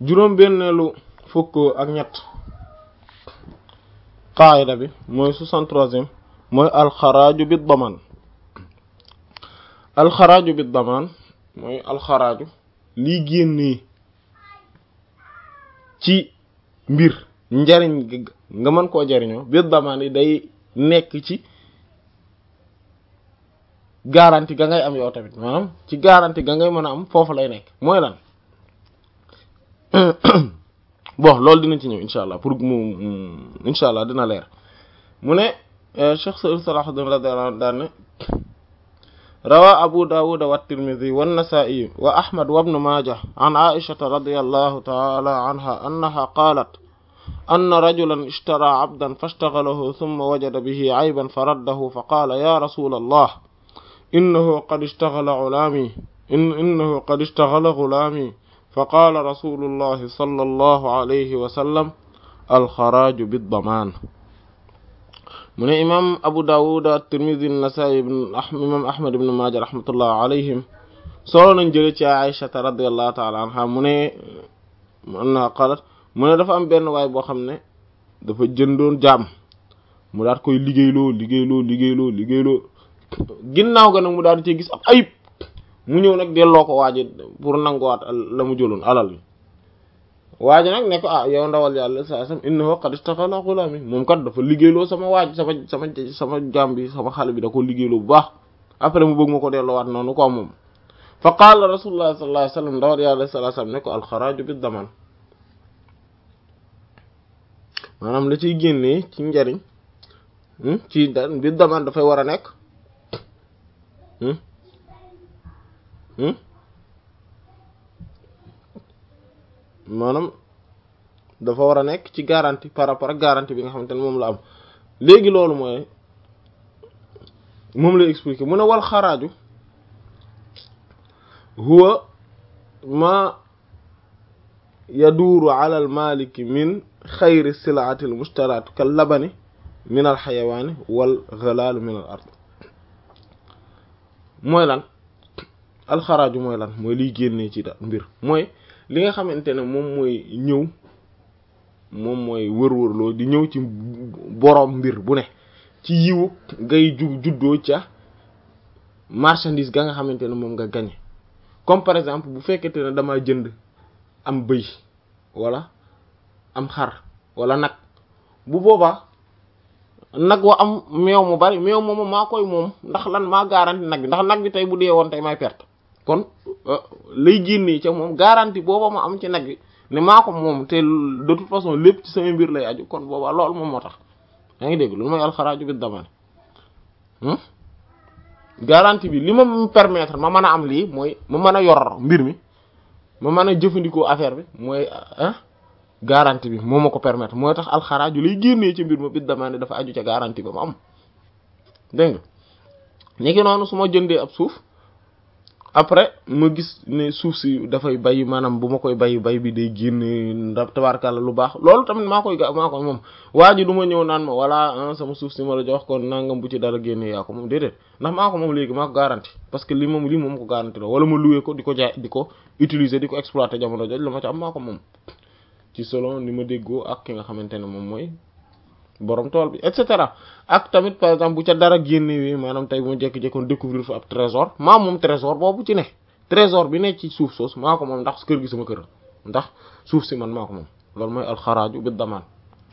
juróom benneelu fukk ak ñett qaayida bi mooy soixante-troisième mooy alxaraaju bi daman alxaraaju bi daman mooy alxaraaju lii génnee ci mbir njariñ nga mën koo jariñoo bi daman yi day nekk ci garantie ga ngay am yow tamit maanaam ci garantie ga ngay mën a am foofu lay nekk mooy lan bon loolu dinañ ci ñëw incha allah pour mu incha allah dina leer mu ne Cheikh Salahuddin radiyallahu anhu daan ne rawa Abu Dawud wa Tirmidhi wa Nasa'i wa Ahmad wa Ibn Majah an Aisha radiyallahu ta'ala anha annaha qalat anna rajulan ishtara 'abdan fashtaghalahu thumma wajada bihi 'ayban faraddahu faqala ya rasul Allah innahu qad ishtaghala ghulami innahu qad ishtaghala ghulami فقال رسول الله صلى الله عليه وسلم الخراج بالضمان من إمام أبو داود الترمذي النسائي بن إمام أحمد بن ماجه رحمة الله عليهم solo nañ jële ci Aïcha radiyallahu ta'ala anha mu ne anna qalat mu ne dafa am benn waay boo xam ne dafa jëndoon jaam mu daat koy liggéeyloo liggéeyloo liggéeyloo liggéeyloo ginnaaw ga nag mu daal di ci gis ab ayib mu ñëw nag delloo ko waaji pour nanguwaat la mu jëloon alal bi waaji nag ne ko ah yow ndawal yàlla saa sam innahu qad istaghala ghulami moom kat dafa liggéeyloo sama waaj sama sama sama jaam bi sama xale bi da ko liggéeyloo bu baax après mu bëgg ma ko delloowaat noonu ko moom fa qaala rasulullah sallallahu alayhi wasallam ndawal yàlla sallallahu alayhi wasallam ne ko alxaraaju bi daman maanaam la ciy génnee ci njariñ ci da bi daman dafay war a nekk maanaam dafa war a nekk ci garantie par rapport ak garantie bi nga xamante ne moom la am léegi loolu mooy moom lay expliquer mu ne wal xaraaju huwa ma yaduuru ala al maliki min xayri silaati al mustaraat kal labani min al xayawaani wal ghalal min al ard mooy lan alxaraaju mooy lan mooy liy génnee ci da mbir mooy li nga xamante ne moom mooy ñëw moom mooy wër-wërloo di ñëw ci boroom mbir bu ne ci yiwu ngay ju juddoo ca marchandise ga nga xamante ne moom nga gañe comme par exemple bu fekkente ne dama jënd am bëy wala am xar wala nag bu boobaa nag wa am meew mu bari meew moomu maa koy moom ndax lan maa garanti nag bi ndax nag bi tey bu dee woon tey may perte kon lay génnee ca moom garantie booba ma am ci nag bi ne maa ko moom te de toute façon lépp ci sama mbir lay aju kon booba loolu moom moo tax yaa ngi dégg loolu mooy alxaraaju bi damane garantie bi li ma permettre ma mën a am lii mooy ma mën a yor mbir mi ma mën a jëfandikoo affaire bi mooy ah garantie bi moo ma ko permettre mooy tax alxaraaju lay génnee ci mbir ma bi damane dafa aju ca garantie ba ma am dégg nga léegi noonu su ma jëndee ab suuf après ma gis ne suuf si dafay bay maanaam bu ma koy bay bay bi day génne ndax tabarkalla lu baax loolu tamit maa koy ga maa koy moom waa ji du ma ñëw naan ma walla sama suuf si ma la jox kon nangam bu ci dara génne yaa ko moom déedéet ndax maa ko moom léegi maa ko garanti parce que li moom lii moom ko garanti la wala ma loué ko di ko jaay di ko utiliser di ko exploiter jamono jooju la ma ci am maa ko moom ci selon ni ma déggoo ak ki nga xamante ne moom mooy borom tool bi et cetera ak tamit par exemple bu ca dara génnewee maanaam tey bu ma jékki-jékkoon découvrir fa ab trésor maa moom trésor boobu ci ne trésor bi ne ci suuf soos maa ko moom ndax kër gi sama kër ndax suuf si man maa ko moom loolu mooy alxaraaju bi damaan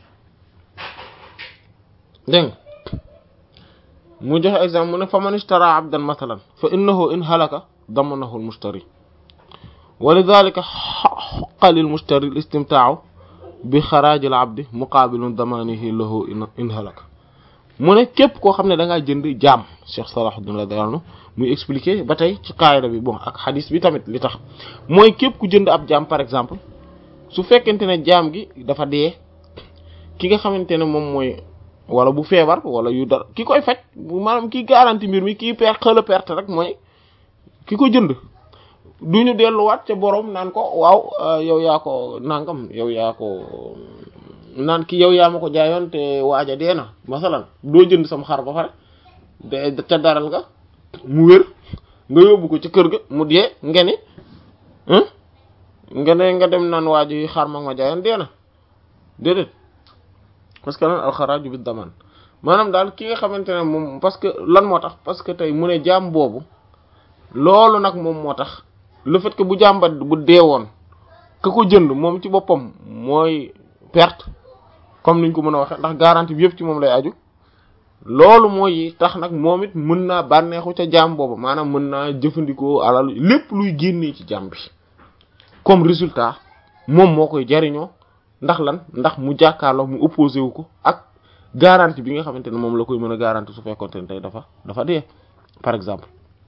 dégg nga mu joxe exemple mu ne fa man ishtara abdan mathalan fa innahu in halaka damanahu al mushtari wa lidhalika haqqa lil mushtari al istimta'u bi xaraajil abdi muqaabilun damanihi lahu in halaka mu ne képp koo xam ne da ngaa jënd jaam Cheikh Salahuddin radiyallahu anhu muy expliquer ba tey ci qaayida bi bon ak xadis bi tamit li tax mooy képp ku jënd ab jaam par exemple su fekkente ne jaam gi dafa dee ki nga xamante ne moom mooy wala bu feebar wala yu dara ki koy faj maanaam ki garanti mbir mi kii per xëla perte rek mooy ki ko jënd duñu delluwaat ca borom naan ko waaw yow yaa ko nangam yow yaa ko naan ki yow yaa ma ko jaayoon te waaja dee na masalan doo jënd sam xar ba pare de ca daral nga mu wér nga yóbbu ko ci kër ga mu dee nga ni nga ne nga dem naan waa ji xaar mag ma jaayan dee na déedéet parce que lan alxaraaju bi daman maanaam daal ki nga xamante ne moom parce que lan moo tax parce que tey mu ne jaam boobu loolu nag moom moo tax le fait que bu jàmbat bu deewoon ka ko jënd moom ci boppam mooy perte comme niñ ko mën a waxee ndax garantie bi yëpp ci moom lay aju loolu mooy tax nag moom it mën naa bànneexu ca jaam boobu maanaam mën naa jëfandikoo alal lépp luy génnee ci jaam bi comme résultat moom moo koy jariñoo ndax lan ndax mu jàkkaarloo mu opposé wu ko ak garantie bi nga xamante ne moom la koy mën a garantie su fekkoonte ne tey dafa dafa dee par exemple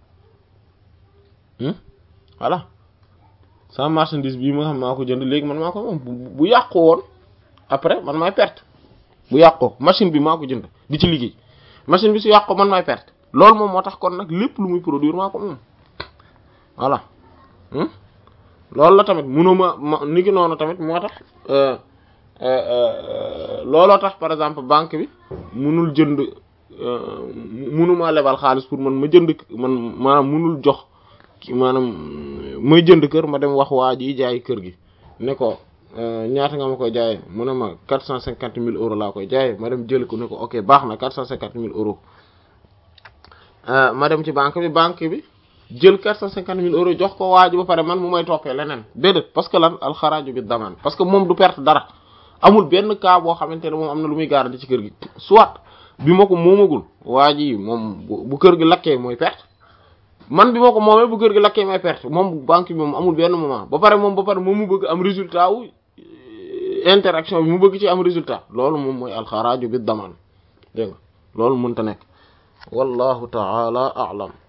voilà sama marchandise bii ma xam maa ko jënd léegi man maa ko moom bu yàqu woon après man maay perte bu yàqoo machine bi maa ko jënd di ci liggéey machine bi su yàqoo man maay perte loolu moom moo tax kon nag lépp lu muy produire maa ko moom voilà loolu la tamit munuma ma ni ki noonu tamit moo tax looloo tax par exemple banque bi munul jënd munuma lebal xaalis pour man ma jënd man maanaam munul jox maanaam may jënd kër ma dem wax waa ji jaay kër gi ne ko ñaata nga ma koy jaayee mu ne ma quatre cent cinquante mille euros laa koy jaayee ma dem jël ko ne ko ok baax na quatre cent cinquante mille euros ma dem ci banque bi banque bi jël quatre cent cinquante mille euros jox ko waa ji ba pare man mu may toppee leneen déedéet parce que lan alxaraaju bi damaan parce que moom du perte dara amul benn cas boo xamante ne moom am na lu muy garanti ci kër gi soit bi ma ko moomagul waa ji moom bu kër gi lakkee mooy perte man bi ma ko moomee bu kër gi lakkee may perte moom banque bi moom amul benn moment ba pare moom ba pare moom mu bëgg am résultat wu interaction bi mu bëgg ci am résultat loolu moom mooy alxaraaju bi damaan dégg nga loolu mënta nekk wallahu taala a'lam